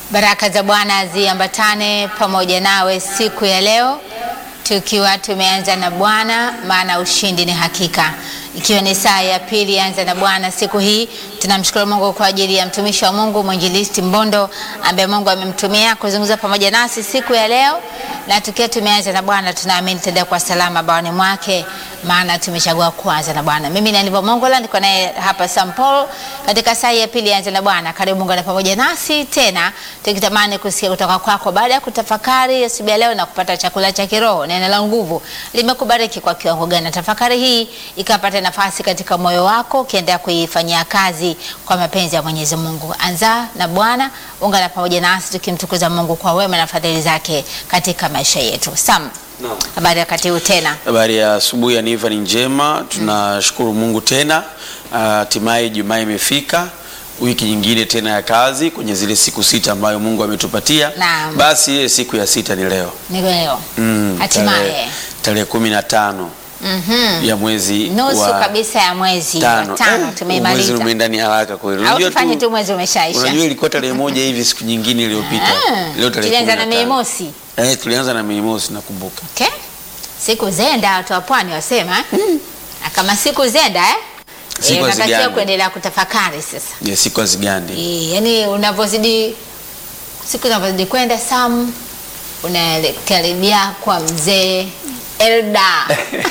Baraka za Bwana ziambatane pamoja nawe siku ya leo, tukiwa tumeanza na Bwana, maana ushindi ni hakika. Ikiwa ni saa ya pili anza na Bwana siku hii, tunamshukuru Mungu kwa ajili ya mtumishi wa Mungu mwinjilisti Mbondo ambaye Mungu amemtumia kuzungumza pamoja nasi siku ya leo, na tukiwa tumeanza na Bwana, tunaamini tutaenda kwa salama baoni mwake, maana tumechagua kuanza na Bwana. Mimi ni Aniva Mongola, niko naye hapa St. Paul katika saa ya pili anza na Bwana. Karibu Mungu na pamoja nasi tena, tukitamani kusikia kutoka kwako baada ya kutafakari asubuhi ya leo na kupata chakula cha kiroho. Neno la nguvu limekubariki kwa kiwango gani? Na tafakari hii ikapata nafasi katika moyo wako, ukiendelea kuifanyia kazi kwa mapenzi ya Mwenyezi Mungu. Anza na Bwana, ungana pamoja nasi tukimtukuza Mungu kwa wema na fadhili zake katika maisha yetu. Sam, Naam. habari ya wakati huu tena? Habari ya asubuhi ya Niva ni njema, tunashukuru Mungu tena. Hatimaye Jumaa imefika, wiki nyingine tena ya kazi kwenye zile siku sita ambayo Mungu ametupatia. Naam. Basi ile siku ya sita ni leo Ni leo Mm, hatimaye tarehe- tarehe kumi na tano Mhm. ya mwezi nusu wa kabisa ya mwezi tano. wa tano Eh, tumeimaliza. Mwezi umeenda ni haraka kweli. au Unajua tufanye tu- tu mwezi umeshaisha. Unajua ilikuwa tarehe moja hivi siku nyingine iliyopita. Ah, Leo tarehe tulianza na 15. Mei Mosi. Eh, tulianza na Mei Mosi nakumbuka. Okay. Siku zenda watu wa pwani wasema na kama siku zenda eh? Siku Eh, unatakiwa hazigandi. kuendelea kutafakari sasa. Ya siku hazigandi. Eh, yani unavyozidi siku unavyozidi kwenda Sam unakaribia kwa mzee Elda.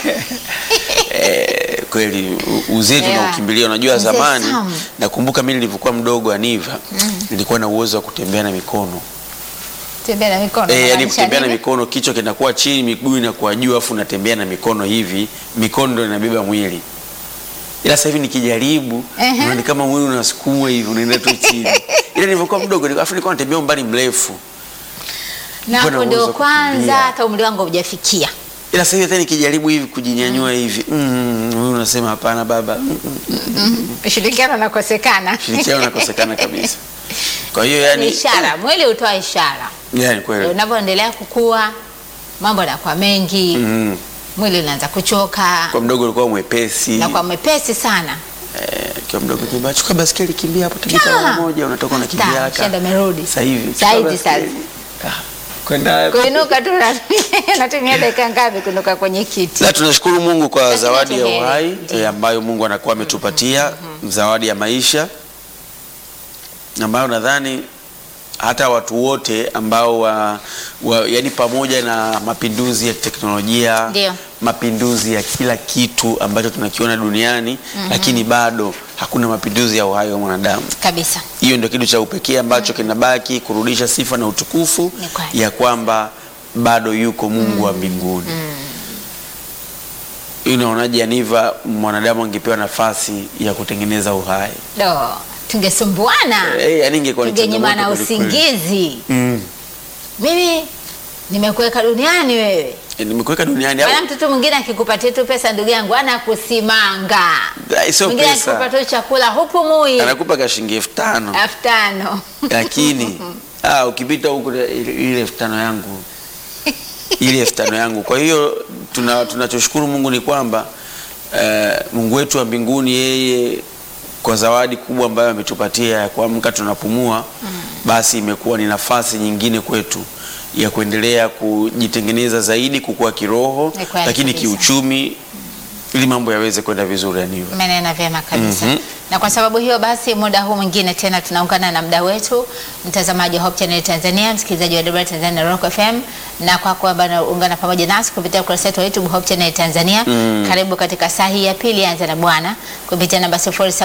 Eh, kweli u- uzee Yeah. tunaukimbilia. Unajua Mzee zamani, Sam. nakumbuka mimi nilivyokuwa mdogo Aniva, nilikuwa na uwezo wa kutembea na mikono Tembea na mikono. eh, yani unamaanisha kutembea na nini? mikono, kichwa kinakuwa chini, miguu inakuwa juu, afu unatembea na mikono hivi, mikono ndio inabeba mwili. Ila sasa hivi nikijaribu, Ehe. naona ni kama mwili unasukumwa hivi, unaenda tu chini. Ila nilivyokuwa mdogo, afu nilikuwa natembea umbali mrefu. Na Mbona hapo ndio uwezo wa kwanza kukimbia? hata umri wangu haujafikia. Ila sasa hivi hata nikijaribu hivi kujinyanyua hivi, mm, huyu unasema hapana baba, mm, mm, Ushirikiano unakosekana. shirikiano nakosekana kabisa. Kwa hiyo Ni yani, ishara, mwili hutoa ishara. yani kweli Unavyoendelea kukua mambo yanakuwa mengi, mm, mwili unaanza kuchoka kwa mdogo ulikuwa mwepesi na kwa mwepesi sana. eh, kwa mdogo kimbia, chukua baskeli kimbia hapo Tegeta mara moja, unatoka unakimbia Ta, haka. shenda merudi. Sasa hivi Saa chukua hizi baskeli. Ah, kwenda Kuinuka tu natumia- natumia dakika ngapi kuinuka kwenye kiti? na tunashukuru Mungu kwa Lakini zawadi ya tuheri. uhai Ndiyo. eh, ambayo Mungu anakuwa ametupatia, zawadi ya maisha ambayo nadhani hata watu wote ambao wa, wa, yani pamoja na mapinduzi ya teknolojia Ndiyo. mapinduzi ya kila kitu ambacho tunakiona duniani lakini bado hakuna mapinduzi ya uhai wa mwanadamu. Kabisa. Hiyo ndio kitu cha upekee ambacho kinabaki kurudisha sifa na utukufu Ni kweli. ya kwamba bado yuko Mungu wa mbinguni. Hii Unaonaje Aniva, mwanadamu angepewa nafasi ya kutengeneza uhai Do, tungesumbuana. eh, yani ingekuwa ni Tungenyimana changamoto kweli kweli. usingizi. Mm. Mimi nimekuweka duniani wewe. Eh, Nimekuweka duniani au Maana mtoto mwingine akikupatia tu pesa ndugu yangu anakusimanga. Ai, sio Mwingine pesa, akikupatia tu chakula hupumui. anakupa ka shilingi elfu tano elfu tano. lakini ah, ukipita huku ile ile elfu tano yangu ile elfu tano yangu. Kwa hiyo tuna tunachoshukuru Mungu ni kwamba eh, Mungu wetu wa mbinguni yeye kwa zawadi kubwa ambayo ametupatia ya kuamka tunapumua, basi imekuwa ni nafasi nyingine kwetu ya kuendelea kujitengeneza zaidi, kukua kiroho, Ni kweli lakini kabisa. kiuchumi, ili mambo yaweze kwenda vizuri yaniva. Umenena vyema kabisa. Mhm. Na kwa sababu hiyo basi, muda huu mwingine tena tunaungana na mda wetu, mtazamaji wa Hope Channel Tanzania, msikilizaji wa Debra Tanzania Rock FM, na kwa kwamba unaungana pamoja nasi kupitia ukurasa wetu wa YouTube Hope Channel Tanzania. Karibu katika saa hii ya pili, anza na Bwana kupitia namba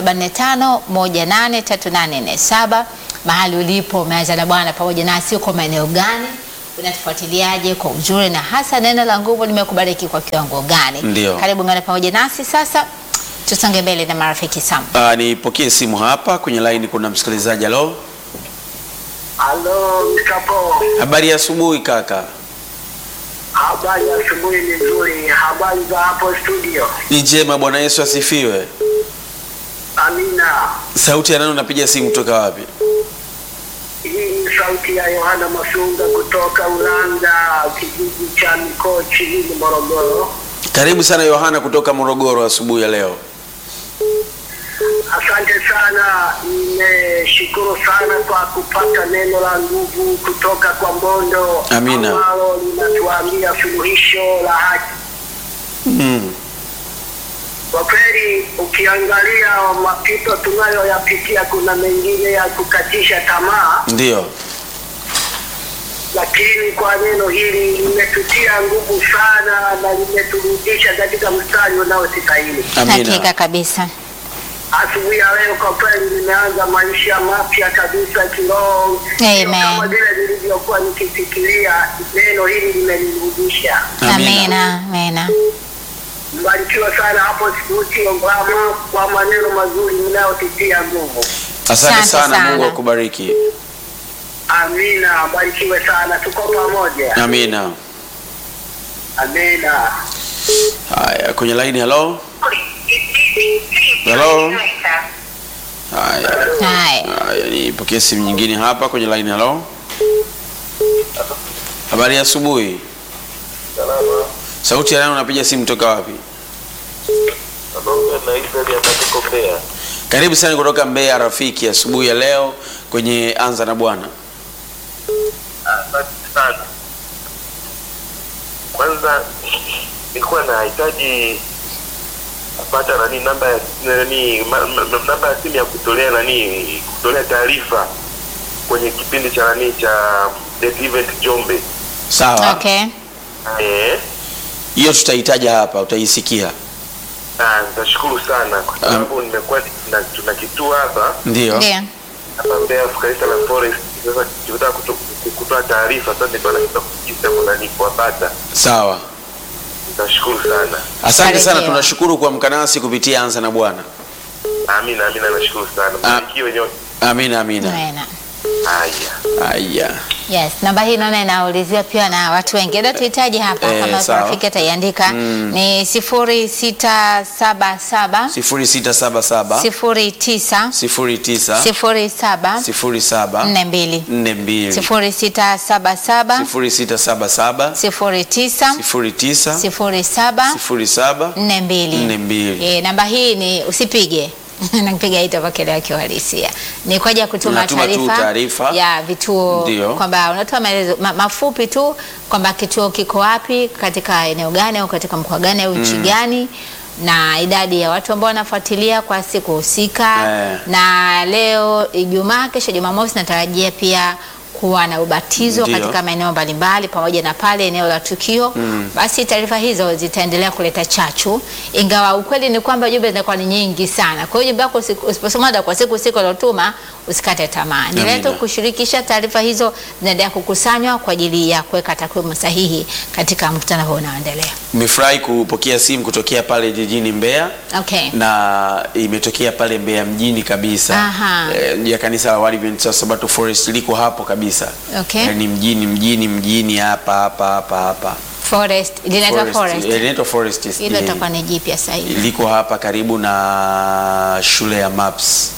0745183847 mahali ulipo, umeanza na Bwana pamoja nasi, uko maeneo gani? Unatufuatiliaje kwa uzuri na hasa neno la nguvu limekubariki kwa kiwango gani? Ndio. Karibu ngana pamoja nasi sasa, tusonge mbele na marafiki Sam. Ah, nipokee simu hapa kwenye line, kuna msikilizaji. Halo, Halo, Mkapo. habari ya asubuhi kaka. Habari ya asubuhi ni nzuri. Habari za hapo studio? Ni njema, Bwana Yesu asifiwe. Amina. Sauti ya nani unapiga simu kutoka wapi? Hii ni sauti ya Yohana Masunga kutoka Ulanga, kijiji cha Mikochi, hili Morogoro. Karibu sana Yohana kutoka Morogoro asubuhi ya leo. Asante sana, nimeshukuru sana kwa kupata neno la nguvu kutoka kwa Mbondo Amina. ambalo linatuambia suluhisho la haki. Mm. Kwa kweli, ukiangalia mapito tunayoyapitia, kuna mengine ya kukatisha tamaa, Ndio. lakini kwa neno hili limetutia nguvu sana na limeturudisha katika mstari unaostahili. Hakika Amina. kabisa. Asubuhi ya leo kwa kweli nimeanza maisha mapya kabisa kiroho, Amen. Sio kama vile nilivyokuwa nikifikiria. Neno hili limenirudisha. Amina. Amina. Mbarikiwa sana hapo Sibuti Obama kwa maneno mazuri mnayotitia nguvu. Asante Asante sana, sana. Mungu akubariki. Amina, mbarikiwe sana, tuko pamoja. Amina. Amina. Haya, kwenye line hello. Hello. Haya. Haya. Haya, nipokee simu nyingine hapa kwenye line hello. Habari ya asubuhi. Salama. Sauti ya nani unapiga simu toka wapi? Naongea na Israeli Atatiko Mbeya. Karibu sana kutoka Mbeya rafiki, asubuhi ya leo kwenye Anza na Bwana. Asante sana. Kwanza nilikuwa nahitaji kupata nani namba ya nani ma- ma- namba ya simu ya kutolea nani kutolea taarifa kwenye kipindi cha nani cha Death Event Jombe. Sawa. Okay. Eh, Hiyo tutahitaja hapa, utaisikia. na nitashukuru sana kwa sababu nimekuwa na- tuna kituo hapa Ndio. Ndio. hapa Mbeya kanisa la Forest. Sasa tunataka kuto- kutoa taarifa sasa, ndio nataka kujisa nani kuwapata. Sawa. Nitashukuru sana. Asante sana, Barikiwa. tunashukuru kwa mkanasi kupitia Anza na Bwana. Amina, amina, nashukuru sana. Ah. Mbarikiwe nyote. Amina, amina. Amina. Haya. Haya. Yes, namba hii naona inauliziwa pia na watu wengi. Ndio tuhitaji hapa Eh, kama sawa. rafiki ataiandika ni sifuri sita saba saba 0677 sifuri tisa 09 sifuri saba 07 nne mbili 42 sifuri sita saba saba 0677 sifuri tisa 09 sifuri saba 07 nne mbili. Nne mbili. Eh, namba hii ni usipige napiga itapokelewa kiuhalisia. Ni kwa ajili ya kutuma Unatuma tu taarifa taarifa. ya vituo Ndio. kwamba unatoa maelezo ma, mafupi tu kwamba kituo kiko wapi katika eneo gani au katika mkoa gani au nchi gani na idadi ya watu ambao wanafuatilia kwa siku husika Eh. na leo Ijumaa, kesho Jumamosi natarajia pia kuwa na ubatizo Ndio. katika maeneo mbalimbali pamoja na pale eneo la tukio basi taarifa hizo zitaendelea kuleta chachu, ingawa ukweli ni kwamba jumbe zinakuwa ni nyingi sana. Kwa hiyo jumbe yako usi- usiposoma hata kwa siku siku uliotuma usikate tamaa, endelea tu Amina. kushirikisha taarifa hizo, zinaendelea kukusanywa kwa ajili ya kuweka takwimu sahihi katika mkutano huu unaoendelea. Nimefurahi kupokea simu kutokea pale jijini Mbeya Okay. na imetokea pale Mbeya mjini kabisa Aha. eh, ya kanisa la Waadventista wa Sabato Forest liko hapo kabisa Okay. Eh, ni mjini mjini mjini hapa hapa hapa hapa Forest, linaitwa Forest. Eh, linaitwa Forest Hilo eh, itakuwa ni jipya sasa hivi. liko hapa karibu na shule ya MAPS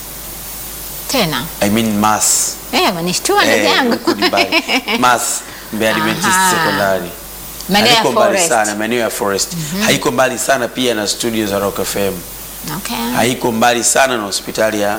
Tena. I mean MAS Eh, manishtua ndugu Eh, yangu. huku ni mbali. MAS Mbeya Adventist Aha. Secondary Maeneo ya haiko mbali Forest. sana maeneo ya Forest haiko mbali sana pia na studio za Rock FM Okay. haiko mbali sana na hospitali ya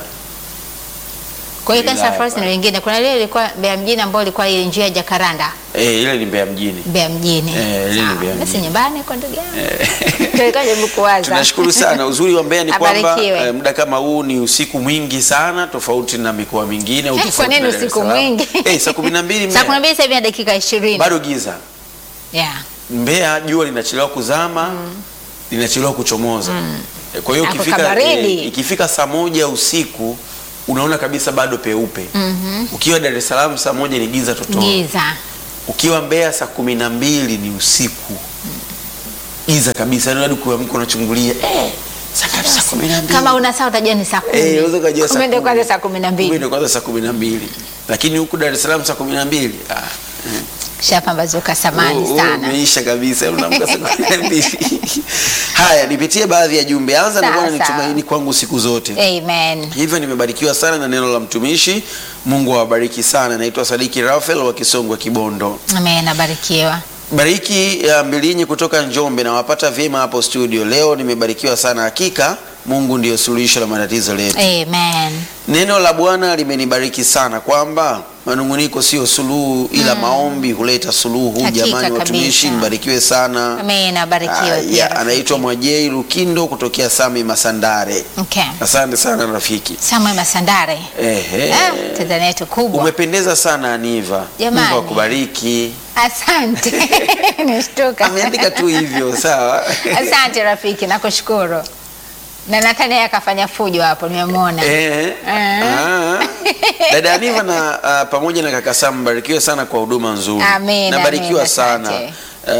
Kwa hiyo kanisa la wilaya Forest ni pale. lingine. Kuna lile lilikuwa Mbeya mjini ambao ilikuwa ile njia ya Jakaranda. eh, ile ni Mbeya mjini Mbeya mjini. Eh, lile ni Sawa. Mbeya Basi mjini. nyumbani kwa ndugu yangu. Ndio ilikuwa jaribu kuwaza. tunashukuru sana uzuri wa Mbeya ni kwamba Abarikiwe. eh, muda kama huu ni usiku mwingi sana tofauti na mikoa mingine au Eh, tofauti kwa nini na Dar es usiku Salaam. mwingi? eh, saa kumi na mbili Saa kumi na Mbeya mbili sasa hivi na dakika 20. bado giza Yeah. Mbeya jua linachelewa kuzama linachelewa kuchomoza Eh, kwa hiyo Ako ukifika, kabaridi. eh, ikifika saa moja usiku unaona kabisa bado peupe ukiwa Dar es Salaam saa moja ni giza totoro Giza. ukiwa Mbeya saa kumi na mbili ni usiku giza kabisa yaani hadi kuamka unachungulia eh, saa ngapi? saa kumi na mbili Kama una saa utajua ni saa kumi. Eh, unaweza ukajua saa Kumbe ndio kumi. kwanza saa kumi na Kumbe mbili. ndio kwanza saa kumi na mbili lakini huku Dar es Salaam saa kumi na mbili ah, Shapambazuka samani Oh, oh, sana. Umeisha kabisa unaamka saa kumi na mbili. Haya, nipitie baadhi ya jumbe. Anza na Sawa, Bwana ni sawa. tumaini kwangu siku zote. Amen. Hivyo nimebarikiwa sana na neno la mtumishi. Mungu awabariki sana. Naitwa Sadiki Rafael wa Kisongwa Kibondo. Amen, abarikiwa. Bariki ya Mbilinyi kutoka Njombe, nawapata vyema hapo studio. Leo nimebarikiwa sana hakika. Mungu ndiyo suluhisho la matatizo letu. Amen. Neno la Bwana limenibariki sana kwamba manunguniko sio suluhu, ila maombi huleta suluhu. Hakika Jamani watumishi, kabisa. mbarikiwe sana. Amen. Abarikiwe Aya, pia rafiki. anaitwa Mwajei Lukindo kutokea Sami Masandare. Okay. Asante sana rafiki. Samuel Masandare. Ehe. Ah, Tanzania yetu kubwa. Umependeza sana Aniva. Jamani. Mungu akubariki. Asante. Nishtuka. Ameandika tu hivyo, sawa. Asante rafiki, nakushukuru. Na Nathaniel akafanya fujo hapo, nimemwona. Eh. Eh. Ah. Dada Aniva na ah, pamoja na kaka Sam mbarikiwe sana kwa huduma nzuri. Amen, Nabarikiwa amen, sana. asante.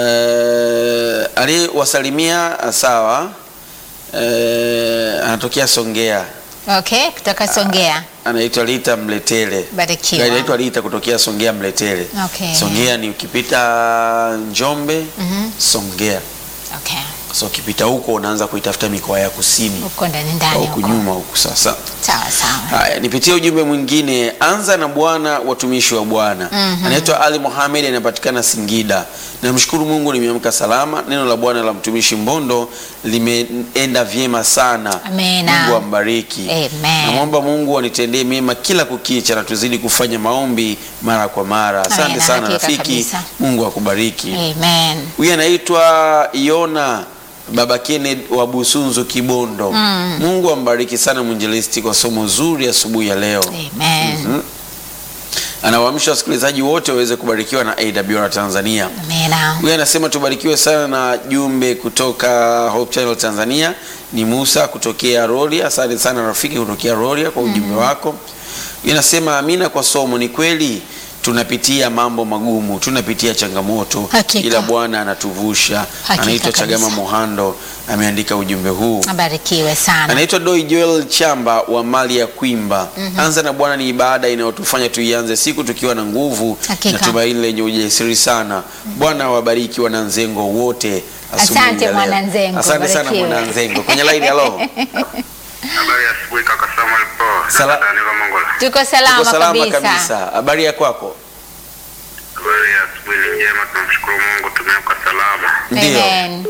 Eh, aliyewasalimia ah, sawa. Eh, anatokea Songea. Okay, kutoka Songea. Anaitwa Lita Mletele. Barikiwa. Anaitwa Lita kutokea Songea Mletele. Okay. Songea ni ukipita Njombe, Songea. Okay. So ukipita huko unaanza kuitafuta mikoa ya kusini. Huko ndani ndani Huku huko. nyuma huku sasa. Sawa sawa. Haya, nipitie ujumbe mwingine. Anza na Bwana, watumishi wa Bwana. Anaitwa Ali Mohamed, anapatikana Singida. Namshukuru Mungu nimeamka salama. Neno la Bwana la mtumishi Mbondo limeenda vyema sana. Amena. Mungu ambariki. Amen. Namwomba Mungu anitendee mema kila kukicha na tuzidi kufanya maombi mara kwa mara. Asante Amena, sana hakika rafiki. kabisa. Mungu akubariki. Amen. Huyu anaitwa Yona Baba Kenneth wa Busunzu Kibondo. Mungu ambariki sana mwinjilisti kwa somo zuri asubuhi ya leo. Amen. Anawaamsha wasikilizaji wote waweze kubarikiwa na AWR Tanzania. Amena. Huyu anasema tubarikiwe sana na jumbe kutoka Hope Channel Tanzania. Ni Musa kutokea Rorya. Asante sana rafiki kutokea Rorya kwa ujumbe wako. Huyu anasema amina kwa somo. Ni kweli tunapitia mambo magumu, tunapitia changamoto, Hakika. ila Bwana anatuvusha. Hakika Anaitwa Chagama kabisa. Mohando, ameandika ujumbe huu. Abarikiwe sana. Anaitwa Doi Joel Chamba wa mali ya Kwimba. Anza na Bwana ni ibada inayotufanya tuianze siku tukiwa na nguvu Hakika. na tumaini lenye ujasiri sana. Bwana awabariki wananzengo wote. asubuhi Asante ya leo. Mwananzengo, Asante sana barikiwe. mwananzengo. Kwenye line halo. Habari ya asubuhi kaka Samuel Paul. Sala- Dada Neva Mongola. Tuko salama, Tuko salama kabisa. kabisa. Habari ya kwako? Habari ya asubuhi ni njema, tunamshukuru Mungu tumeamka salama. Ndio. Amen.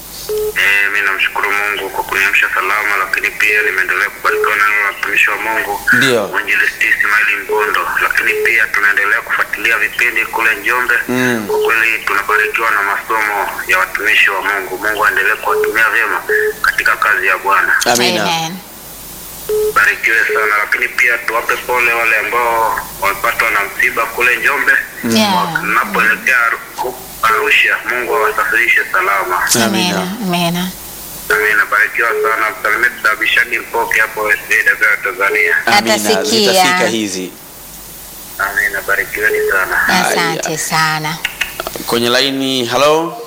Eh, mimi namshukuru Mungu kwa kuniamsha salama, lakini pia nimeendelea kubarikiwa na neno la mtumishi wa Mungu Ndio. mwinjilisti Ismaili Mbondo, lakini pia tunaendelea kufuatilia vipindi kule Njombe. Mm. Kwa kweli tunabarikiwa na masomo ya watumishi wa Mungu. Mungu aendelee kuwatumia vyema katika kazi ya Bwana. Amina. Amen. Barikiwe sana, lakini pia tuwape pole wale ambao wamepatwa na msiba kule Njombe. Yeah. Mnapoelekea Aru- Arusha, Mungu awasafirishe salama. Amina. Amena. Amena. Amina, barikiwa sana. Msalimie Dabishani Mpoke hapo SDA Tanzania. Amina. Atasikia. Zitafika hizi. Amina, barikiweni sana. Asante sana. Kwenye line halo.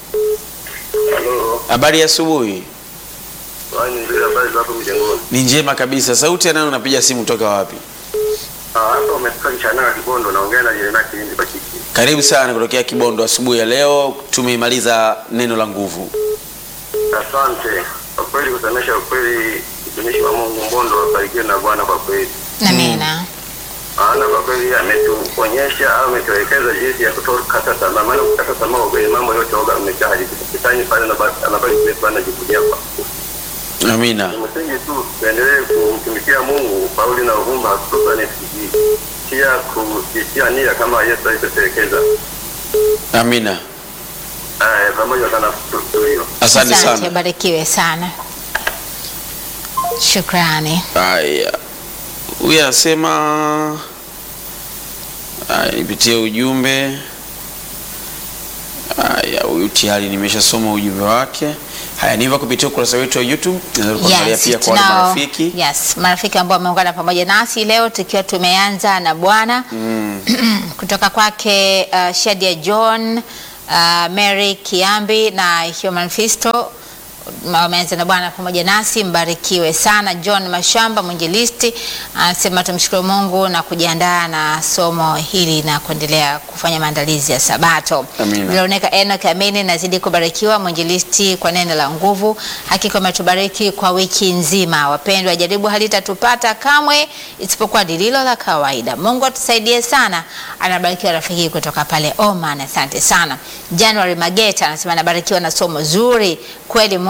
Halo, Habari ya asubuhi. wani nzuri, habari za hapo mjengoni? Ni njema kabisa. Sauti ya nani unapiga simu toka wapi? Hapa umefika Nchana ya Kibondo, naongea na Jeremia Kilindi Pakiti. Karibu sana kutokea Kibondo asubuhi ya leo. Tumeimaliza neno la nguvu. Asante kwa kweli, kusemesha ukweli, mtumishi wa Mungu Mbondo abarikiwe na Bwana kwa kweli. Amena. maana kwa kweli ametuonyesha au ametuelekeza jinsi ya kutokata tamaa. Maana kukata tamaa kwa kweli mambo yote oga amejaa kitani pale na basi anabaki kule tu anajivunia kwa Amina. Ni msingi tu tuendelee kumtumikia Mungu Pauli na uvumba hususani FCG pia kujitia nia kama Yesu alivyotelekeza. Amina. Haya, pamoja sana tulio Asante sana. barikiwe sana. Shukrani. Haya, huyu anasema haya, nipitie ujumbe. Haya, huyu tayari nimeshasoma ujumbe wake. Haya, niva kupitia ukurasa wetu wa YouTube, naweza kuangalia Yes, pia kwa wale tunao- marafiki. Yes, marafiki ambao wameungana pamoja nasi leo tukiwa tumeanza na Bwana kutoka kwake uh, Shadia John uh, Mary Kiambi na Human Fisto wameanza na Bwana pamoja nasi, mbarikiwe sana. John Mashamba mwinjilisti anasema tumshukuru Mungu na kujiandaa na somo hili na kuendelea kufanya maandalizi ya Sabato. Amina. Veronica Enoch Amini nazidi kubarikiwa mwinjilisti kwa neno la nguvu. Hakika umetubariki kwa wiki nzima. Wapendwa, jaribu halitatupata kamwe isipokuwa lililo la kawaida. Mungu atusaidie sana. Anabarikiwa rafiki kutoka pale Oman, asante sana. January Mageta anasema anabarikiwa na somo zuri kweli. Muda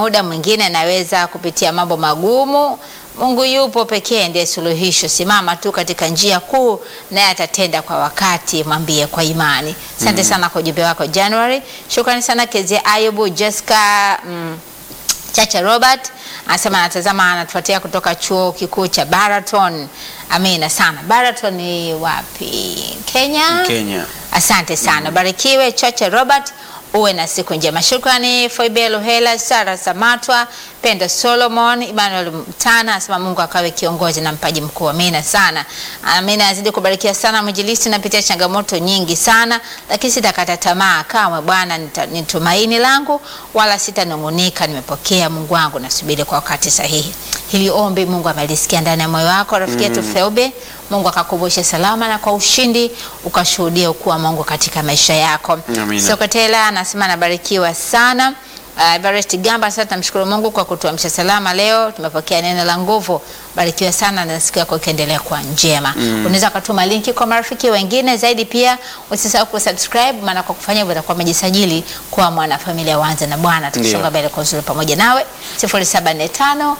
muda mwingine naweza kupitia mambo magumu. Mungu yupo pekee, ndiye suluhisho. Simama tu katika njia kuu, naye atatenda kwa wakati. Mwambie kwa imani. Asante sana kwa ujumbe wako January. Shukrani sana Kezia Ayubu, Jessica mm, Chacha Robert anasema anatazama, anatufuatia kutoka chuo kikuu cha Baraton. Amina sana. Baraton ni wapi? Kenya. Kenya. Asante sana, barikiwe Chacha Robert, uwe na siku njema. Shukrani Foibe Luhela, Sara Samatwa, Pendo Solomon, Emmanuel Mtana anasema Mungu akawe kiongozi na mpaji mkuu. Amina sana. Amina, azidi kubarikiwa sana mwinjilisti. Napitia changamoto nyingi sana, lakini sitakata tamaa kamwe. Bwana nita- ni tumaini langu, wala sitanung'unika. Nimepokea Mungu wangu, nasubiri kwa wakati sahihi. Hili ombi Mungu amelisikia ndani ya moyo wako, rafiki yetu Feube. Mungu akakumbushe salama na kwa ushindi ukashuhudia ukuu wa Mungu katika maisha yako. Amina. Sokotela anasema anabarikiwa sana. Uh, Everest Gamba sasa tunamshukuru Mungu kwa kutuamsha salama leo. Tumepokea neno la nguvu. Barikiwa sana na siku yako ikiendelea kuwa njema. Unaweza kutuma linki kwa marafiki wengine zaidi, pia usisahau kusubscribe, maana kwa kufanya hivyo utakuwa umejisajili kuwa mwanafamilia Wanza na Bwana. Tukisonga Ndio. mbele kwa uzuri pamoja nawe 0745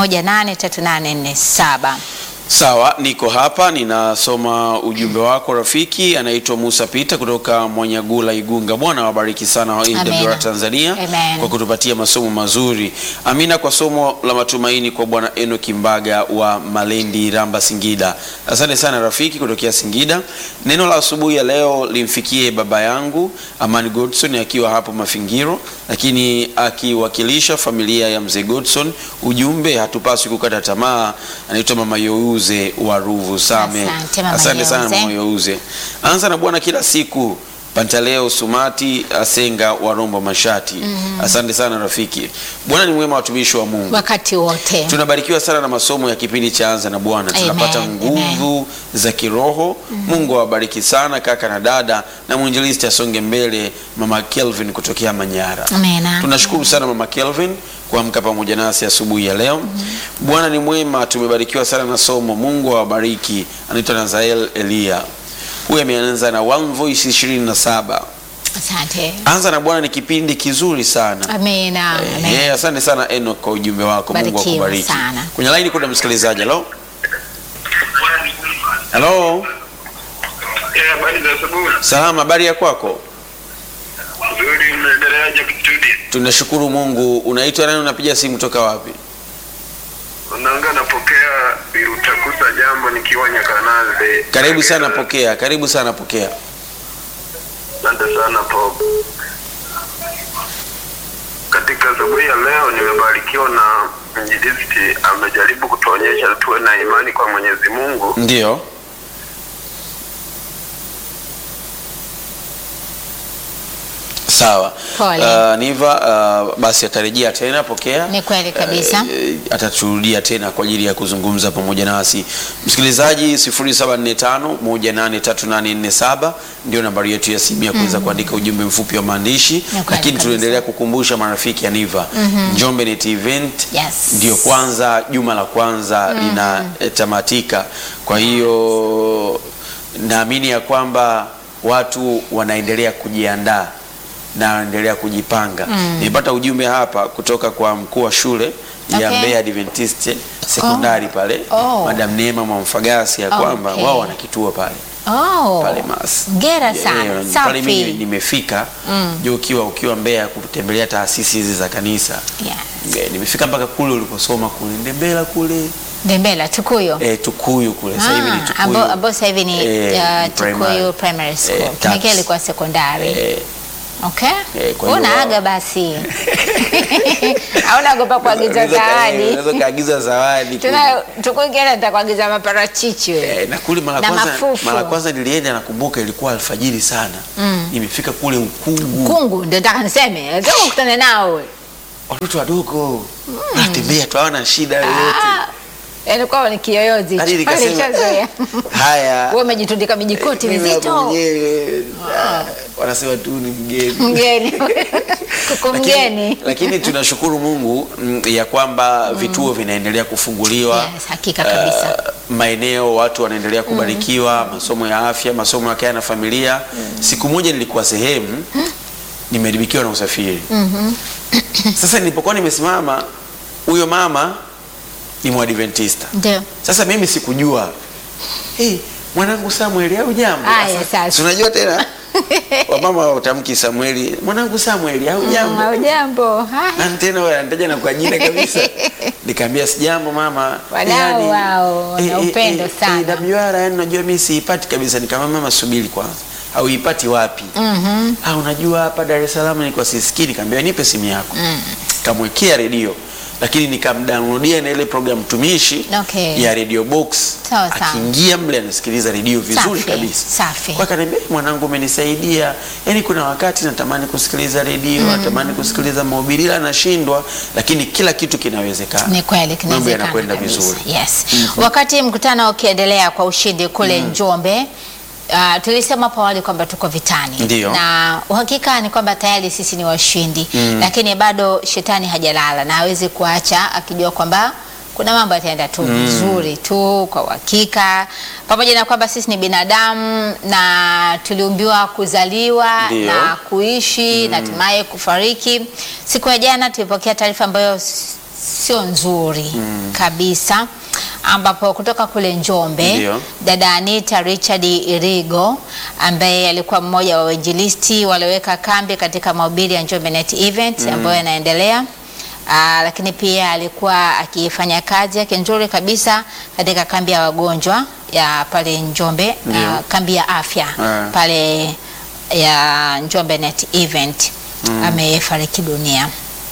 183847. Sawa, niko hapa ninasoma ujumbe wako rafiki. Anaitwa Musa Pita kutoka Mwanyagula, Igunga. Bwana wabariki sana wa Amina. AWR Tanzania Amen. kwa kutupatia masomo mazuri. Amina kwa somo la matumaini kwa Bwana Enoki Mbaga wa Malendi, Ramba, Singida. Asante sana rafiki kutokea Singida. Neno la asubuhi ya leo limfikie baba yangu Amani Godson akiwa hapo Mafingiro, lakini akiwakilisha familia ya mzee Godson. Ujumbe, hatupaswi kukata tamaa. Anaitwa mama Youze wa Ruvu Same. Asante, Mama Asante sana Youze. mama Youze. Anza na Bwana kila siku. Pantaleo Sumati Asenga wa Rombo Mashati. Asante sana rafiki. Bwana ni mwema, watumishi wa Mungu. Wakati wote. Tunabarikiwa sana na masomo ya kipindi cha Anza na Bwana, Amen, tunapata nguvu za kiroho. Mungu awabariki sana kaka na dada, na mwinjilisti asonge mbele, mama Kelvin kutokea Manyara. Amina. Tunashukuru sana mama Kelvin kuamka pamoja nasi asubuhi ya leo. Bwana ni mwema, tumebarikiwa sana na somo. Mungu awabariki. Anaitwa Nazael Elia, huyu ameanza na One Voice 27. Asante. Anza na Bwana ni kipindi kizuri sana. Amina. Amen. Eh, asante sana Enoch kwa ujumbe wako. Mungu Barikiwa akubariki. sana. Kwenye line kuna msikilizaji. Hello? Hello? Eh, habari za asubuhi. Salama, habari ya kwako? Nzuri, mnaendeleaje studio? Tunashukuru Mungu. Unaitwa nani? Unapiga simu toka wapi? Unaanga napokea Birutakusa jambo nikiwa Nyakanazi. Karibu sana, pokea. Karibu sana, pokea. Asante sana Bob. Katika asubuhi ya leo nimebarikiwa na mjilisti amejaribu kutuonyesha tuwe na imani kwa Mwenyezi Mungu. Ndio. Sawa. Pole. Uh, Niva uh, basi atarejea tena, pokea. Ni kweli kabisa. Eh, ataturudia tena kwa ajili ya kuzungumza pamoja nasi. Msikilizaji, 0745183847 ndio nambari yetu ya simu ya kuweza kuandika ujumbe mfupi wa maandishi, kweli lakini kabisa. tunaendelea kukumbusha marafiki ya Niva Njombe Net Event Yes. ndio kwanza juma la kwanza linatamatika. Kwa hiyo naamini ya kwamba watu wanaendelea kujiandaa na wanaendelea kujipanga. Nilipata ujumbe hapa kutoka kwa mkuu wa shule ya Okay. Mbeya Adventist sekondari pale Oh. Madam Neema Mwamfagasi ya kwamba Okay. wao wana kituo pale Oh. pale Mas. Ngera Yeah, sana. yeah, pale mimi Safi. nimefika juu ukiwa ukiwa Mbeya kutembelea taasisi hizi za kanisa Yeah. Eh, nimefika mpaka kule uliposoma kule Ndembela kule Ndembela Tukuyo. eh, Tukuyu kule sasa hivi ni Ah, Tukuyu ambao ambao sasa hivi ni Eh, uh, ni primary. Tukuyu Primary School. Eh, Kinekea tax. ilikuwa sekondari. eh, Okay. Eh, kwa hiyo Unaaga wao- basi. Hauna ogopa kuagiza unaweza ka- eh, zawadi. unaweza kaagiza zawadi kule. Tuna Tukuyu Ngera nitakuagiza maparachichi wewe. Eh, na kule mara Na kwanza mafufu. mara kwanza nilienda nakumbuka ilikuwa alfajiri sana nimefika kule ukungu Kungu ndio nataka niseme. Nataka ukutane nao wewe. watoto wadogo wanatembea tu hawana shida yoyote Ah. Yaani kwao ni kiyoyozi. Hadi hicho. nikasema, Walishazoea. haya Wewe umejitundika mijikoti mimi hapa mizito. mwenyewe, ah, wanasema tu ni mgeni Mgeni. Kuku Lakini- mgeni. lakini tunashukuru Mungu mm, ya kwamba vituo vinaendelea kufunguliwa Yes, hakika kabisa. Uh, maeneo watu wanaendelea kubarikiwa masomo ya afya masomo ya kaya na familia siku moja nilikuwa sehemu nimeharibikiwa na usafiri sasa nilipokuwa nimesimama huyo mama ni mwadventista Ndio. sasa mimi sikujua hey, mwanangu samueli au jambo Haya, sasa. Si unajua tena wamama watamki samueli mwanangu samueli au jambo Hujambo. Haya. na tena wanataja na kwa jina kabisa nikaambia sijambo mama Wadau wao, wana upendo sana. WR yani unajua mimi siipati kabisa nikamwambia mama subiri kwanza hauipati wapi Mhm. ah unajua hapa Dar es Salaam nilikuwa sisikii nikamwambia nipe simu yako kamwekea redio lakini nikamdownloadia na ile program tumishi Okay. ya radio box Sawa, sawa. akiingia mle anasikiliza redio vizuri Safi, kabisa safi. kwa akaniambia "Eh, mwanangu umenisaidia yani kuna wakati natamani kusikiliza redio natamani kusikiliza mahubiri ila nashindwa lakini kila kitu kinawezekana Ni kweli mambo kinawezekana yanakwenda kabisa. vizuri Yes. Wakati mkutano ukiendelea kwa ushindi kule Njombe Uh, tulisema hapo awali kwamba tuko vitani Ndiyo. na uhakika ni kwamba tayari sisi ni washindi lakini bado shetani hajalala na hawezi kuacha akijua kwamba kuna mambo yataenda tu vizuri tu kwa uhakika, pamoja na kwamba sisi ni binadamu na tuliumbiwa kuzaliwa Ndiyo. na kuishi na hatimaye kufariki. Siku ya jana tulipokea taarifa ambayo s- sio nzuri kabisa, ambapo kutoka kule Njombe Ndiyo. dada Anita Richard Irigo ambaye alikuwa mmoja wa wainjilisti walioweka kambi katika mahubiri ya Njombe Net Event ambayo yanaendelea. Aa, lakini pia alikuwa akifanya kazi yake nzuri kabisa katika kambi ya wagonjwa ya pale Njombe, Ndiyo. aa, kambi ya afya Ah. pale ya Njombe Net Event amefariki dunia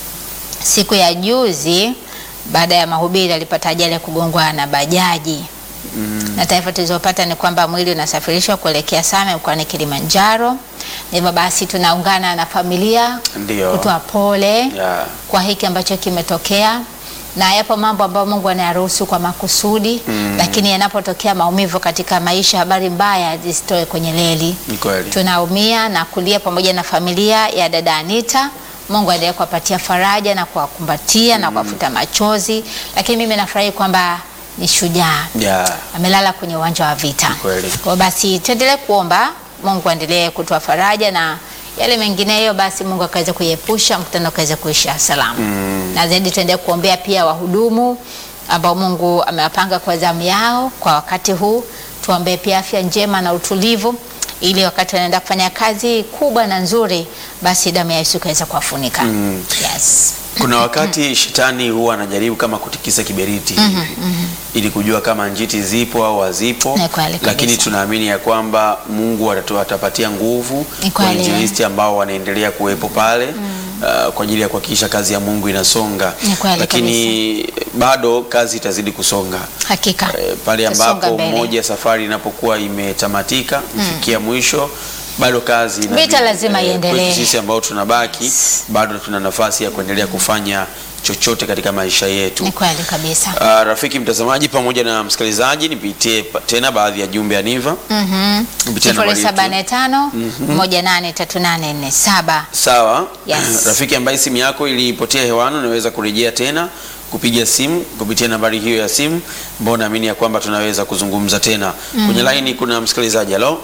siku ya juzi. Baada ya mahubiri alipata ajali ya kugongwa na bajaji na taarifa tulizopata ni kwamba mwili unasafirishwa kuelekea Same mkoani Kilimanjaro. Hivyo basi tunaungana na familia Ndio. kutoa pole Yeah. kwa hiki ambacho kimetokea, na yapo mambo ambayo Mungu anayaruhusu kwa makusudi lakini yanapotokea maumivu katika maisha, habari mbaya zisitoe kwenye leli. Ni kweli. Tunaumia na kulia pamoja na familia ya dada Anita. Mungu aendelee kuwapatia faraja na kuwakumbatia na kuwafuta machozi, lakini mimi nafurahi kwamba ni shujaa Yeah. amelala kwenye uwanja wa vita. Kweli. Kwa basi tuendelee kuomba Mungu aendelee kutoa faraja na yale mengineyo, basi Mungu akaweze kuiepusha mkutano ukaweze kuisha salama. Na zaidi tuendelee kuombea pia wahudumu ambao Mungu amewapanga kwa zamu yao kwa wakati huu. Tuombee pia afya njema na utulivu ili wakati wanaenda kufanya kazi kubwa na nzuri, basi damu ya Yesu ikaweza kuwafunika. Yes. Kuna wakati shetani huwa anajaribu kama kutikisa kiberiti hivi ili kujua kama njiti zipo au hazipo, Ni kweli kabisa. lakini tunaamini ya kwamba Mungu atatu- atapatia nguvu Ni kwa kweli. injilisti ambao wanaendelea kuwepo pale uh, kwa ajili ya kuhakikisha kazi ya Mungu inasonga, Ni kweli lakini bado kazi itazidi kusonga. Hakika. Eh, pale Tusonga ambapo mbele. moja safari inapokuwa imetamatika kufikia mwisho bado kazi inabidi- Vita lazima eh, iendelee. kwetu sisi ambao tunabaki bado tuna nafasi ya kuendelea kufanya chochote katika maisha yetu. Ni kweli kabisa. Ah, rafiki mtazamaji pamoja na msikilizaji, nipitie pa- tena baadhi ya jumbe ya Niva Mhm. kupitia nambari sifuri saba yetu. nne tano moja nane tatu nane nne saba. Sawa. Yes. Rafiki ambaye simu yako ilipotea hewani, unaweza kurejea tena kupiga simu kupitia nambari hiyo ya simu, ambao naamini ya kwamba tunaweza kuzungumza tena. Kwenye laini kuna msikilizaji. Halo,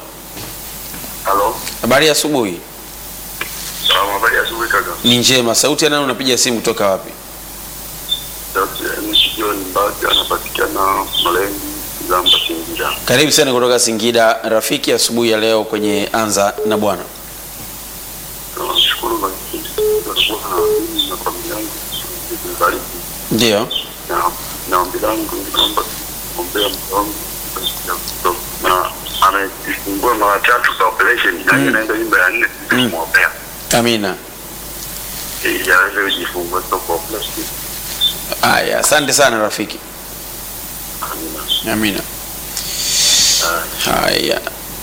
Halo. habari ya asubuhi. Salamu, habari ya asubuhi kaka. Ni njema. Sauti ya nani unapiga simu kutoka wapi? Sauti ya Mshi John Mbaga anapatikana Malengi, Zamba, Singida. Karibu sana kutoka Singida. Rafiki, asubuhi ya leo kwenye Anza na Bwana. Nashukuru kwa kipindi cha Bwana mimi na familia yangu kubariki. Ndio. Na na ombi langu naomba ombea mke wangu ya kutoka. na amejifungua mara tatu kwa operation na hiyo inaenda nyumba ya nne kumwombea Amina. ili aweze kujifungua sio kwa operation. Haya, asante sana rafiki. Amina. Amina. Haya.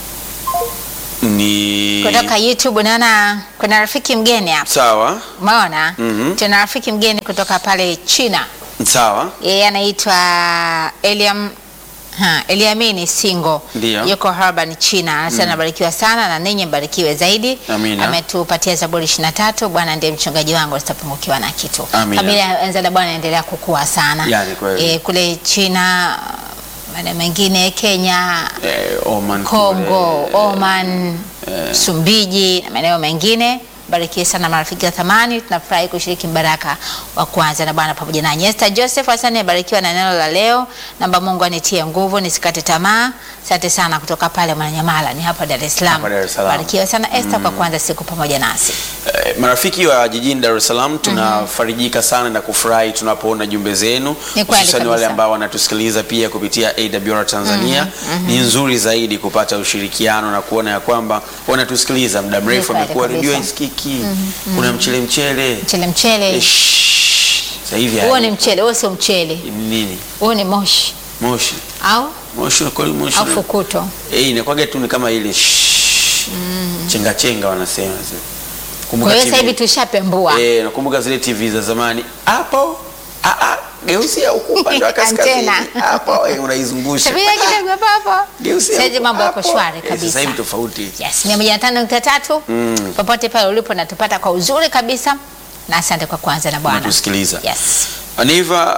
Ni Kutoka YouTube naona kuna rafiki mgeni hapa. sawa. Umeona? Mhm. Tuna rafiki mgeni kutoka pale China. Sawa. Yeye anaitwa Eliam Ha, Eliamini Singo Ndio. yuko Harban China, anasema nabarikiwa sana na ninyi mbarikiwe zaidi. Amina. Ametupatia Zaburi 23, Bwana ndiye mchungaji wangu, sitapungukiwa na kitu. Amina. Familia ya Enza la Bwana inaendelea kukua sana. Yani kweli. Eh, kule China, maeneo mengine Kenya, Eh, Oman Kongo, kule. Oman, Msumbiji na maeneo mengine. Barikiwe sana marafiki wa thamani, tunafurahi kushiriki mbaraka wa kwanza na Bwana pamoja nanyi. Esther Joseph, asante, abarikiwa na neno la leo. Namba Mungu anitie nguvu nisikate tamaa. Asante sana kutoka pale Mwananyamala, ni hapa Dar es Salaam. Hapa Dar es Salaam. Barikiwa sana Esther kwa kuanza siku pamoja nasi. Eh, marafiki wa jijini Dar es Salaam tunafarijika sana na kufurahi tunapoona jumbe zenu, Ni kweli hususan wale kabisa. ambao wanatusikiliza pia kupitia AWR Tanzania. Ni nzuri zaidi kupata ushirikiano na kuona ya kwamba wanatusikiliza muda mrefu, kweli amekuwa redio kabisa. isikiki, kuna mchele mchele Mchele mchele, Eh, shh, sasa hivi huo hali- ni mchele, huo sio mchele, ni nini huo ni moshi moshi au moshi kweli moshi au na- fukuto. eh, inakuwaga tu ni kama ile shh, chenga chenga wanasema Kumbuka Kwa hiyo sasa TV hivi tushapembua Eh, nakumbuka zile TV za zamani hapo, ah, ah, geusia huku upande wa kaskazini Antena. hapo, eh, unaizungusha Tabia kidogo hapo hapo. Geusia Sasa hivi huku, mambo yako hapo. shwari Eh, kabisa. Sasa hivi tofauti. Yes, mia moja na tano nukta tatu Mm. popote pale ulipo natupata kwa uzuri kabisa, na asante kwa kuanza na Bwana. Unatusikiliza. Yes. Aniva,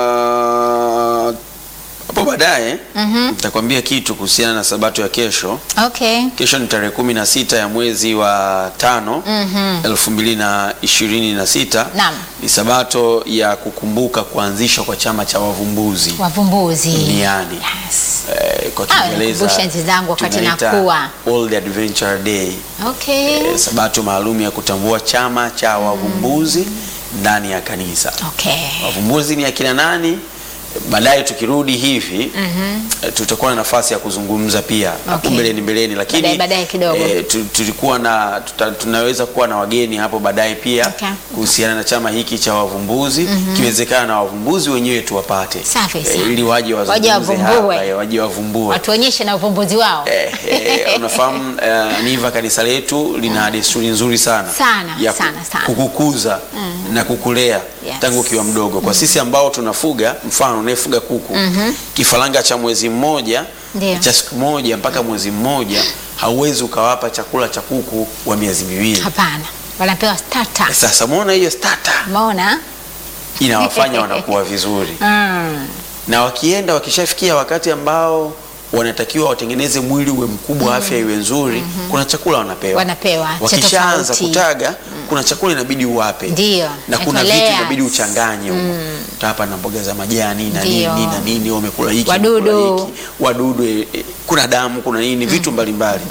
ah, hapo baadaye nitakwambia kitu kuhusiana na sabato ya kesho. Okay. Kesho ni tarehe kumi na sita ya mwezi wa tano elfu mbili na ishirini na sita. Naam. Ni sabato ya kukumbuka kuanzishwa kwa chama cha wavumbuzi Wavumbuzi. duniani. Yes. Eh, kwa Ah, Kiingereza nikumbushe enzi zangu wakati tunaita nakuwa. World Adventure Day. Okay. Eh, sabato maalum ya kutambua chama cha wavumbuzi ndani ya kanisa. Okay. Wavumbuzi ni akina nani? Baadaye tukirudi hivi eh, tutakuwa na nafasi ya kuzungumza pia hapo Okay. mbeleni mbeleni, lakini Baadaye- baadaye kidogo. eh, tu- tulikuwa na tuta, tunaweza kuwa na wageni hapo baadaye pia Okay. kuhusiana na chama hiki cha wavumbuzi kiwezekana na wavumbuzi wenyewe tuwapate Safi sana. ili waje Waje wazungumze wavumbue. hapa, eh, waje wavumbue Watuonyeshe na uvumbuzi wao. Eh, eh, unafahamu eh, Niva, kanisa letu lina desturi nzuri sana Sana, ya ku- sana, sana. kukukuza na kukulea Yes. tangu ukiwa mdogo. Kwa sisi ambao tunafuga, mfano unayefuga kuku kifaranga cha mwezi mmoja Ndio. cha siku moja mpaka mwezi mmoja, hauwezi ukawapa chakula cha kuku wa miezi miwili. Hapana. Wanapewa starter. Sasa muona hiyo starter Umeona? inawafanya wanakuwa vizuri Mm. na wakienda wakishafikia wakati ambao wanatakiwa watengeneze mwili uwe mkubwa, afya iwe nzuri, kuna chakula wanapewa. Wanapewa cha Wakishaanza tofauti. kutaga, kuna chakula inabidi uwape, Ndio, na kuna inaitwa vitu inabidi layers. uchanganye huko tapa na mboga za majani na Ndio. nini na nini, wamekula hiki Wadudu. wamekula hiki, wadudu, eh, eh, kuna damu, kuna nini, vitu mbalimbali.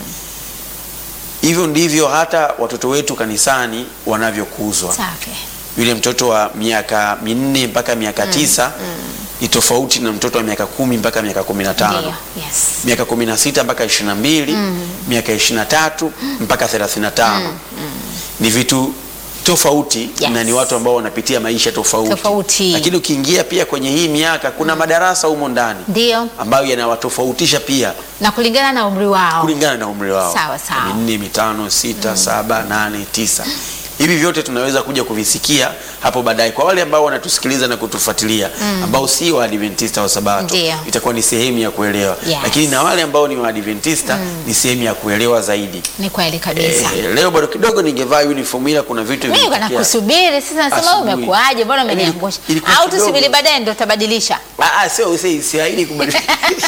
Hivyo ndivyo hata watoto wetu kanisani wanavyokuzwa Safi. yule mtoto wa miaka minne mpaka miaka tisa ni tofauti na mtoto wa miaka kumi mpaka miaka kumi na tano Ndio. Yes. miaka kumi na sita mpaka ishirini na mbili miaka ishirini na tatu mpaka thelathini na tano ni vitu tofauti Yes. na ni watu ambao wanapitia maisha tofauti, Tofauti. lakini ukiingia pia kwenye hii miaka kuna madarasa humo ndani Ndio. ambayo yanawatofautisha pia Na kulingana na umri wao. kulingana na umri wao Sawa, sawa. minne mitano sita saba nane tisa hivi vyote tunaweza kuja kuvisikia hapo baadaye kwa wale ambao wanatusikiliza na kutufuatilia ambao si waadventista wa sabato Ndio. itakuwa ni sehemu ya kuelewa Yes. lakini na wale ambao ni waadventista ni sehemu ya kuelewa zaidi Ni kweli kabisa. eh, leo bado kidogo ningevaa uniform ila kuna vitu Mimi vilitokea. nakusubiri sasa, nasema Asubuhi. umekuaje? Mbona Yaani umeniangusha? ilikuwa Au kidogo. tusubiri baadaye ndio utabadilisha? Ah, ah, sio si- siahidi kubadilisha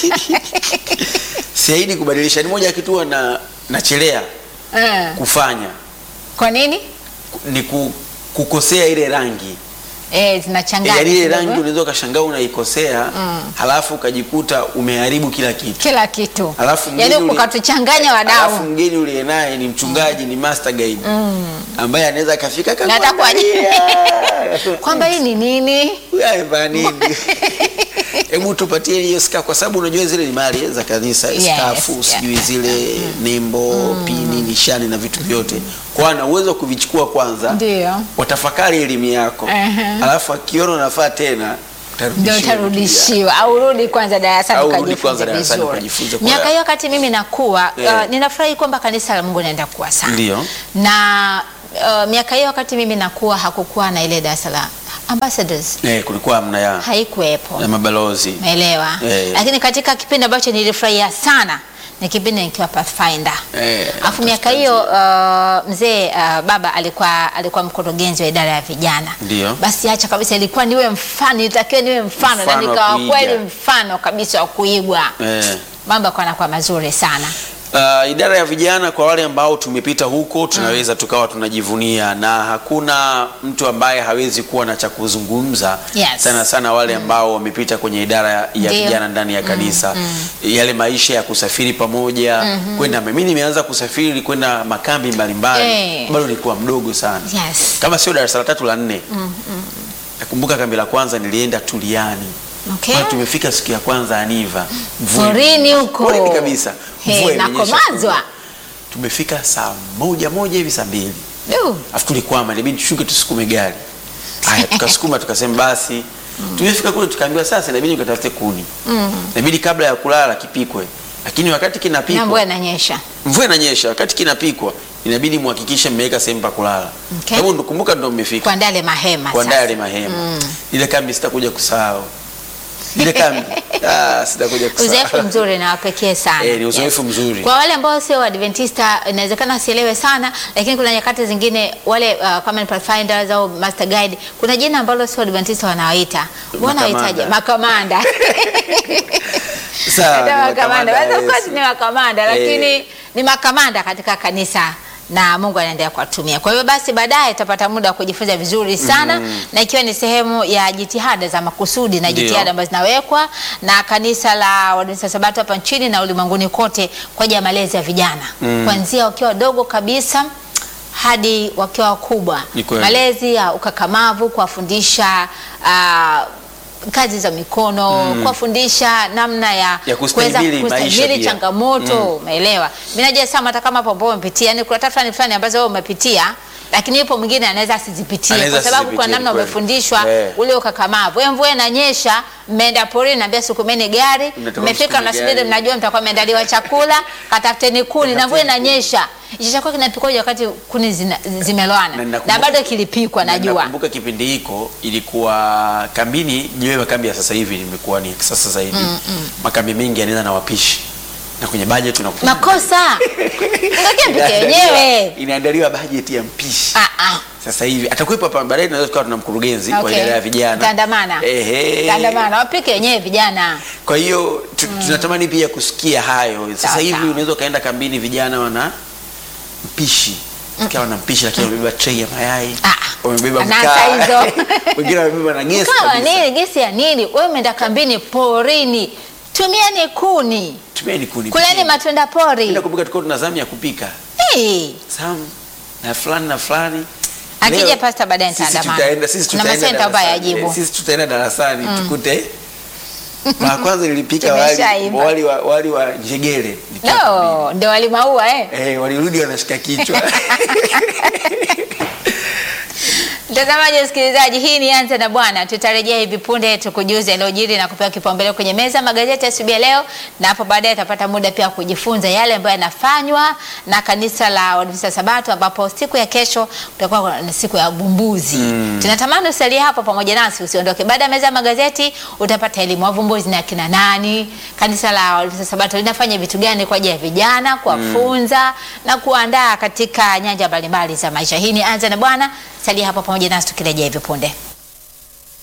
siahidi kubadilisha ni moja ya kitu huwa na nachelea Eh. kufanya Kwa nini? ni ku, kukosea ile rangi Eh, zinachanganya. yaani ile kidogo. rangi unaweza ukashangaa unaikosea halafu ukajikuta umeharibu kila kitu kila kitu. Halafu Yaani mgeni uli- ukatuchanganya halafu wadau. mgeni uliye naye ni mchungaji ni master guide ambaye anaweza akafika Na hata kwa- akakuangalia. Kwamba hii ni nini? Huyu amevaa nini hebu tupatie hiyo ska kwa sababu unajua zile ni mali za kanisa Yes, skafu yeah. sijui zile nembo pini nishani na vitu vyote kwa ana uwezo wa kuvichukua kwanza Ndio. watafakari elimu yako Ehe. alafu akiona unafaa tena Ndio utarudishiwa. utarudishiwa au rudi kwanza darasani Au rudi ukajifunze kwanza darasani vizuri. ukajifunze kwa- Miaka hiyo wakati mimi nakuwa Yeah. uh, ninafurahi kwamba kanisa la Mungu naenda kuwa sana. Ndio. Na uh, miaka hiyo wakati mimi nakuwa hakukuwa na ile darasa la ambassadors. Eh, kulikuwa hamna ya, Haikuwepo. ya mabalozi Umeelewa? Eh. Lakini katika kipindi ambacho nilifurahia sana ni kipindi nikiwa Pathfinder. Eh, Alafu miaka hiyo uh, mzee uh, baba alikuwa alikuwa mkurugenzi wa idara ya vijana. Ndio. Basi acha kabisa, ilikuwa niwe mfano, nilitakiwa niwe mfano, na Mfano wa nikawa kuiga. kweli mfano kabisa wa kuigwa. eh. Mambo yakawa yanakuwa mazuri sana. Uh, idara ya vijana kwa wale ambao tumepita huko tunaweza tukawa tunajivunia, na hakuna mtu ambaye hawezi kuwa na cha kuzungumza Yes. sana sana wale ambao wamepita kwenye idara ya ya Ndio. vijana ndani ya kanisa yale maisha ya kusafiri pamoja kwenda. Mimi nimeanza kusafiri kwenda makambi mbalimbali Eh. bado nilikuwa mdogo sana Yes. kama sio darasa la tatu la nne. Nakumbuka kambi la kwanza nilienda Tuliani. Okay. Maana tumefika siku ya kwanza Aniva. Mvua Porini huko. Porini kabisa. He, Mvua imenyesha nakomazwa. kubwa. Tumefika saa moja moja hivi saa mbili. Du. Afu tulikwama, ilibidi tushuke tusukume gari. Haya, tukasukuma tukasema basi. Tumefika kule tukaambiwa sasa inabidi ukatafute kuni. Inabidi kabla ya kulala kipikwe. Lakini wakati Na kinapikwa mvua inanyesha. mvua inanyesha, wakati kinapikwa inabidi muhakikishe mmeweka sehemu pa kulala. Okay. Sababu ndo kumbuka ndo mmefika. Kuandaa ile mahema kuandaa sasa. yale mahema. Ile kambi sitakuja kusahau. Ile kambi ah, sitakuja kusahau. Uzoefu mzuri na wapekee sana. Eh, ni uzoefu mzuri. Kwa wale ambao sio Adventista inawezekana wasielewe sana, lakini kuna nyakati zingine wale uh, kama ni pathfinders au master guide, kuna jina ambalo sio Adventista wanawaita. Mbona Makamanda. wahitaje? Makamanda. Sawa, Hata ni makamanda. makamanda, Basi of course yes. ni makamanda, Eh. lakini ni makamanda katika kanisa na Mungu anaendelea kuwatumia. Kwa hiyo basi baadaye tutapata muda wa kujifunza vizuri sana na ikiwa ni sehemu ya jitihada za makusudi na Ndio. jitihada ambazo zinawekwa na kanisa la Waadventista wa Sabato hapa nchini na ulimwenguni kote kwa ajili ya malezi ya vijana kuanzia wakiwa wadogo kabisa hadi wakiwa wakubwa. Ni kweli. Malezi ya ukakamavu, kuwafundisha ah, kazi za mikono, kuwafundisha namna ya, Ya kuweza kustahimili maisha kustahimili pia. changamoto umeelewa. Mimi najua sama hata kama hapo ambao umepitia, yani kuna tatu fulani fulani ambazo wewe umepitia lakini yupo mwingine anaweza asizipitie Anaweza kwa sababu kwa asizipitie, namna ni kweli. umefundishwa Eh. ule ukakamavu. Wewe mvua inanyesha, mmeenda porini, naambia sukumeni gari, Mnatoka mmefika msukume mnasubiri, gari. mnajua mtakuwa mmeandaliwa chakula, katafuteni kuni na mvua inanyesha. Hicho chakula kinapikwaje wakati kuni zina- zimeloana Na na, ninakumbuka- bado kilipikwa, Na najua Nakumbuka kipindi hiko ilikuwa kambini, jiwe makambi ya sasa hivi imekuwa ni kisasa zaidi. Makambi mengi yanaenda na wapishi. Na kwenye budget unakuta makosa Unatakiwa mpike wenyewe. Inaandaliwa budget ya mpishi. Ah, ah. Sasa hivi atakuwepo hapa baadaye, tunaweza tukawa tuna mkurugenzi wa Okay. idara ya vijana Tandamana. Ehe. Tandamana, wapike wenyewe vijana. Kwa hiyo tu- tunatamani pia kusikia hayo. Sasa Sawa, hivi sawa. unaweza ukaenda kambini, vijana wana mpishi ikawa na mpishi, lakini wamebeba tray ya mayai, Ah, wamebeba anasa mkaa, hizo. wengine wamebeba na gesi Kawa kabisa. nini gesi ya nini? Wewe umeenda kambini porini, tumieni kuni, Tumieni kuni. kuleni pikeni. matunda pori. Mimi nakumbuka tulikuwa tuna zamu ya kupika Hey. zamu na fulani na fulani. Akija Leo, pasta baadaye sisi nitaandamana. tutaenda sisi Na tutaenda masenta ambayo darasani. yajibu. Eh, Sisi tutaenda darasani tukute mara kwanza nilipika wali, Tumeshaimba. wali, wa, wali wa njegere nikiwa kambini. No, ndio walimaua eh. Eh, walirudi wanashika kichwa. Mtazamaji, msikilizaji, hii ni Anza na Bwana. Tutarejea hivi punde tukujuze yaliyojiri na kupewa kipaumbele kwenye meza magazeti asubuhi ya leo, na hapo baadaye tutapata muda pia wa kujifunza yale ambayo yanafanywa na kanisa la Waadventista Sabato, ambapo siku ya kesho kutakuwa na siku ya uvumbuzi. Tunatamani usalie hapo pamoja nasi, usiondoke. Baada ya meza ya magazeti utapata elimu wavumbuzi na kina nani, kanisa la Waadventista Sabato linafanya vitu gani kwa ajili ya vijana, kuwafunza na kuandaa katika nyanja mbalimbali za maisha. Hii ni Anza na Bwana. Salia hapo pamoja nasi tukirejea hivi punde.